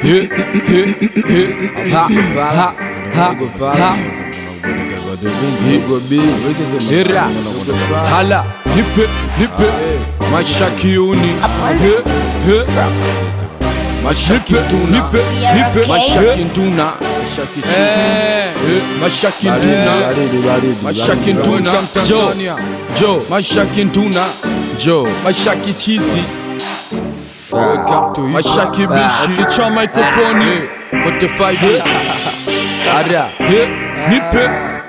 he, he, he, ha, ha, ha, ha. Hera, hala, nipe, nipe, maisha kiuni, he, he, maisha kituna, nipe, nipe, maisha kituna, eh, maisha kituna, maisha kituna, jo, jo, maisha kituna, jo, maisha kichizi, maisha kibishi, kichwa mikrofoni, 45 Ara, he, nipe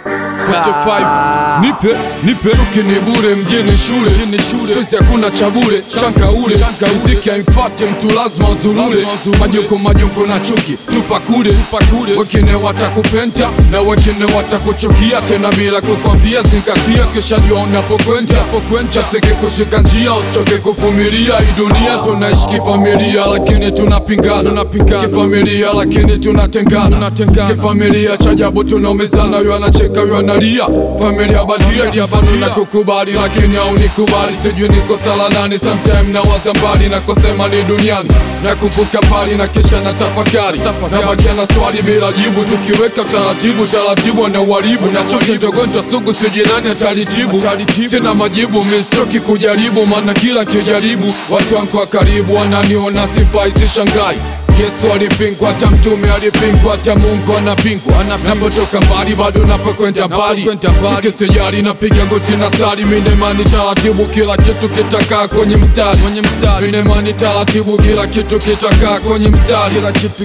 45 nipe nipe chuki ni bure mjini shule sikuizi hakuna cha bure chanka ule muziki haimfate mtu lazima uzurure majoko majoko na chuki tupa kule wengine watakupenda na wengine watakuchukia tena bila kukwambia zingatia kisha jua unapokwenda chaseke kushika njia usichoke kuvumilia hii dunia tunaishi kifamilia lakini tunapingana kifamilia lakini tunatengana kifamilia cha ajabu tunaumizana yu anacheka yu analia familia badia javanu na kukubali lakini haunikubali sijui niko sala nani sometime na waza mbali na kusema ni duniani na kumbuka pali na kisha na tafakari na bakia na swali bila jibu tukiweka taratibu taratibu na uharibu nachoki dogonjwa sugu sijui nani atalitibu sina majibu mistoki kujaribu maana kila kijaribu watu wangu wa karibu wananiona sifai sishangai Yesu alipingwa, hata mtume alipingwa, hata Mungu anapingwa. Napotoka mbali bado napokwenda mbali, chuki sijali, napiga goti na sali. Mina imani taratibu, kila kitu kitakaa kwenye mstari. Mina imani taratibu, kila kitu kitakaa kwenye mstari.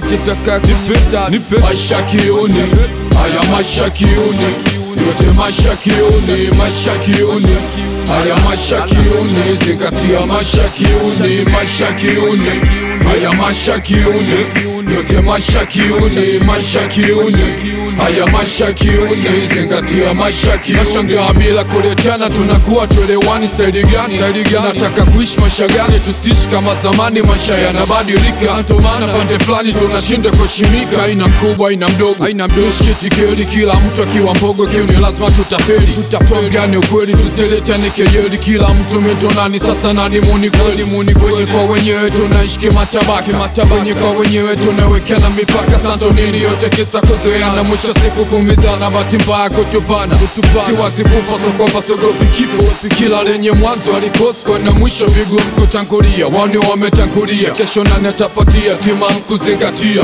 Nipe maisha kiuni, haya maisha kiuni, yote maisha kiuni, maisha kiuni Haya maisha kiuni, zingatia maisha kiuni, maisha kiuni Haya maisha kiuni, yote maisha kiuni, maisha kiuni Haya maisha kiuni, zingatia maisha kiuni Nashangaa bila kuletana, tunakuwa tuelewani staili gani? Nataka kuishi maisha gani? Tusiishi kama zamani, maisha yanabadilika Ndio maana pande fulani tunashinda kuheshimika Aina mkubwa, aina mdogo, tushkitikeli Kila mtu akiwa mbogo kiuni, lazima tutafeli Tuongane ukweli, tusiletane kejeli Kila mtu mitonani, sasa nani muni kweli? Muni kwenye kwa wenyewe tunaishi kimatabaka Wenye kwa wenyewe tunawekana mipaka Santo nini yote kisa kuzoeana Mwisho siku kumizana, bahati mbaya kutupana Siwazi kufa so kwamba sogopi kifo Kila lenye mwanzo alikosko na mwisho vigumu kutangulia Wani wametangulia, kesho nani atafuatia Tima kuzingatia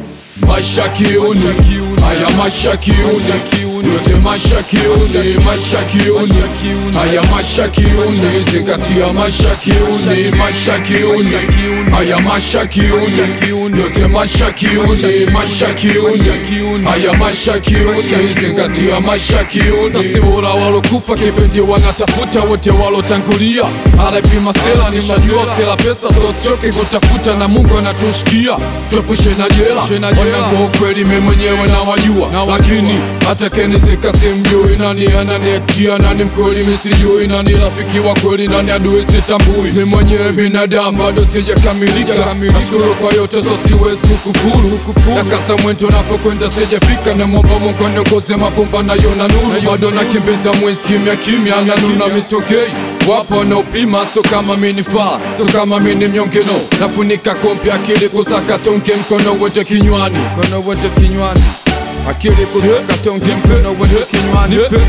Maisha kiuni, haya maisha kiuni, yote maisha kiuni, maisha kiuni, haya maisha kiuni, zingatia maisha kiuni, maisha kiuni, haya maisha kiuni, yote maisha kiuni, maisha kiuni, haya maisha kiuni, zingatia maisha kiuni. Sasa bora walokufa kipenzi wanatafuta wote walotangulia, arapima sela, nishajua sela pesa, so sichoke kutafuta na Mungu anatushikia, tuepushe na jela wanangu ukweli mimi mwenyewe na wajua, lakini hata kenizika simjui nani ananiektia nani mkweli mimi sijui nani rafiki wa kweli nani adui sitambui. Mimi mwenyewe binadamu bado sijakamilika, nashukuru kwa yote so siwezi kukufuru, na kasa mwento napokwenda sijafika, na mwomba Mungu aniongoze mavumba nayo na nuru, bado nakimbiza mwezi kimya kimya na nuna misokei Wapo wanaopima so kama mini faa so kama mini mnyonge no nafunika kompi akili kusaka tonge mkono wote kinywani mkono wote kinywani akili kusaka tonge mkono wote kinywani nipe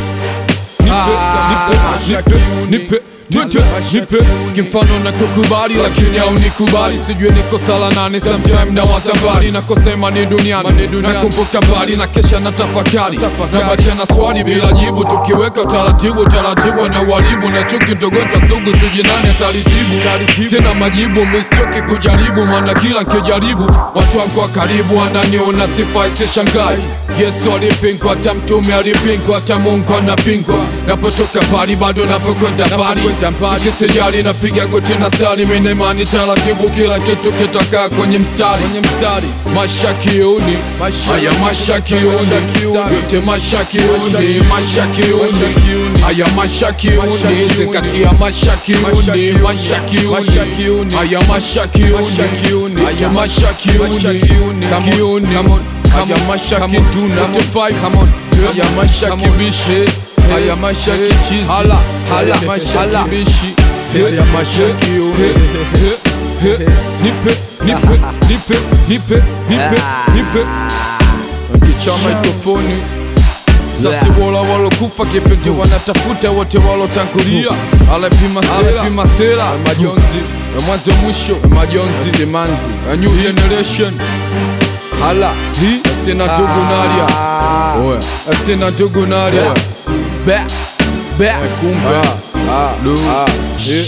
nipe nipe nipe kimfano na kukubali lakini au nikubali sijui niko sala nane sometime na waza mbali na kusema ni duniani nakumbuka mbali na kesha na tafakari na bakia na swali bila jibu tukiweka taratibu taratibu na uharibu na chuki ndogonjwa sugu sijui nani atalitibu sina majibu mistoki kujaribu maana kila nkijaribu watu wangu wa karibu wananiona sifai sishangai Yesu alipingwa, hata mtume alipingwa, hata Mungu anapingwa. Napotoka pali bado napokwenda mbali, sikisijali napiga goti na sali, mina imani taratibu, kila kitu kitakaa kwenye mstari. Maisha kiuni, haya maisha kiuni, yote maisha kiuni, maisha kiuni, haya maisha kiuni, zingatia maisha kiuni, maisha kiuni, haya maisha kiuni, haya maisha kiuni, kiuni Haya maisha kituna 45 Haya maisha kibishi Haya maisha kichizi Hala Hala Maisha kibishi Haya maisha kiuni He, nipe nipe nipe nipe nipe nipe nkicha mikrofoni sasi wola walokufa kipenzi wanatafuta wote walotangulia alepima sela alepima sela majonzi ya mwanzo mwisho ya majonzi simanzi a new generation hala hii asina ndugu nalia oya asina ndugu nalia Be, be, Eh, kumbe lu eh,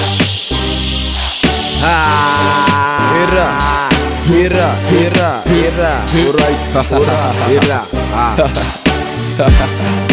hira, hira, hira, hira, He- alright, alright, hira, ah.